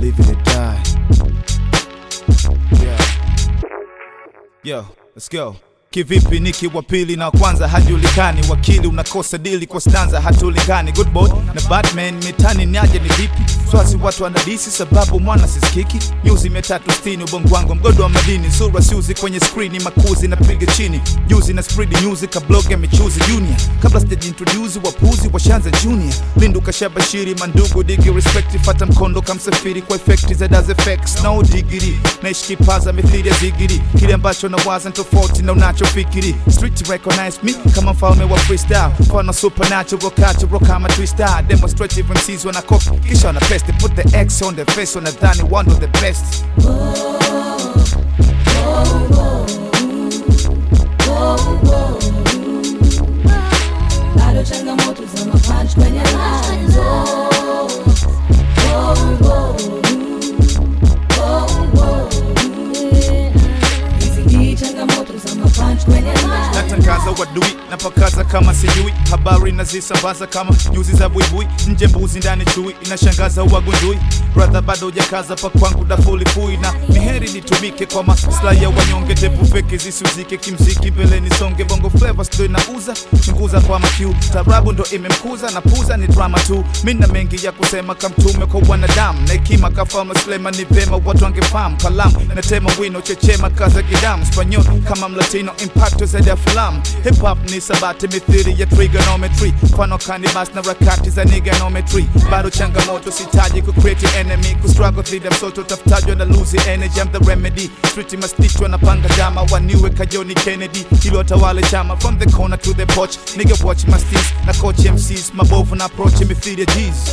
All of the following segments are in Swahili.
live and die. Yeah. Yo, let's go. Kivipi niki wa pili na wa kwanza hajulikani, wakili unakosa dili kwa stanza hatulingani. Good boy na Batman mitani niaje ni vipi? Swasi watu wanadisi sababu mwana sisikiki. Nyuzi mia tatu sitini ubongo wangu mgodo wa madini, sura siuzi kwenye skrini, makuzi napiga chini, juzi na spread news kabloga michuzi junior, kabla sijajiintroduce wapuzi washanza junior. Lindu kashabashiri mandugu digi respect, fata mkondo kamsafiri kwa effect za does effects no digiri, naishi kipaza mithili ya zigiri, kile ambacho nawaza ni tofauti na unachofikiri. Street recognize me kama mfalme wa freestyle, mfano supernatural cultural kama twister, demonstrative MCs wana copy kisha wana paste, put the X on the face, wanadhani one of the best. bado changamoto za mapunch kwenye lines. Oh, oh, oh, oh, oh, yeah. Hizi ni changamoto za mapunch kwenye lines. natangaza wadui napakaza kama sijui habari nazisambaza kama nyuzi za buibui nje mbuzi ndani chui inashangaza uwagundui brother bado hujakaza pa kwangu dafulifui na miheri nitumike kwa maslahi ya wanyonge tepu feki zisiuzike kimziki mbele nisonge bongo flava sto inauza chunguza kwa makiu tarabu ndo imemkuza na puza ni drama tu mina mengi ya kusema kamtume kwa wanadamu na hekima kafalme Suleiman ni vema watu wangefahamu kalamu natema wino chechema kaza kidamu spanyol kama mlatino impacto zaidi ya filamu hip hop ni sabati mithili ya trigonometry mfano kanibas na rakati za niganometry bado changamoto sitaji ku create enemy ku struggle dhidi ya msoto tafutajwa na lose energy I'm the remedy street mastichwa na panga dama waniwe kajoni Kennedy ili watawale chama from the corner to the porch nigga watch my steez na coach MCs mabovu na approach mithili ya G's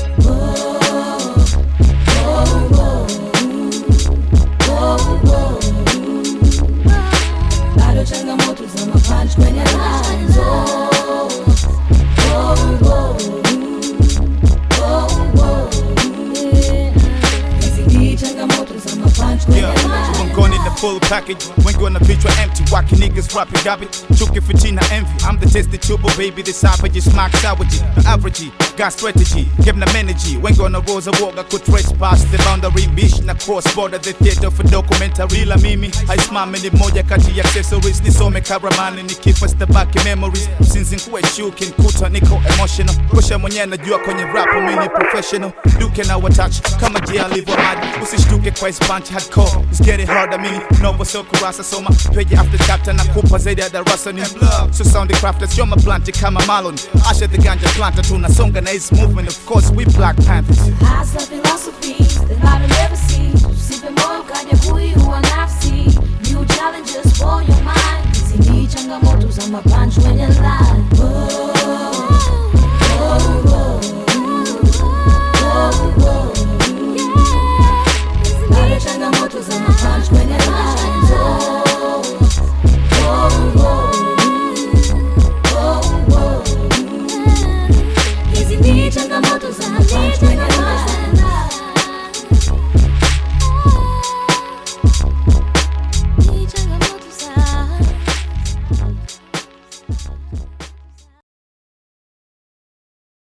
bado changamoto za mapunch kwenye lines. Oh, oh, oh, oh, oh, yeah. Hizi ni changamoto za mapunch kwenye Yeah, lines. mgongoni the full package wengi wana vichwa empty waki niggas rapping garbage chuki fitina envy I'm the tested tubo baby the savage smack savage the average got strategy give them energy wengi wana roza woga ku trespass the boundary bish na cross border the theater for documentary la mimi haisimami ni moja kati ya accessories nisome karamani nikifa stabaki memories since nkuwe shuki nkuta niko emotional kusha mwenyewe najua kwenye rap mimi ni professional duke na watach kama jia alivyo mad usishtuke kwa his punch hardcore it's getting harder mimi novo so kurasa soma page after chapter na kupa zaidi ya darasa ni so sound crafters you're my blunt kama Marlon Asha the ganja planter tunasonga na his movement of course we black panthers Hasa philosophies that I don't ever see. Usipe moyo kaja kuiua nafsi. New challenges for your mind. Hizi ni changamoto za mapunch kwenye line.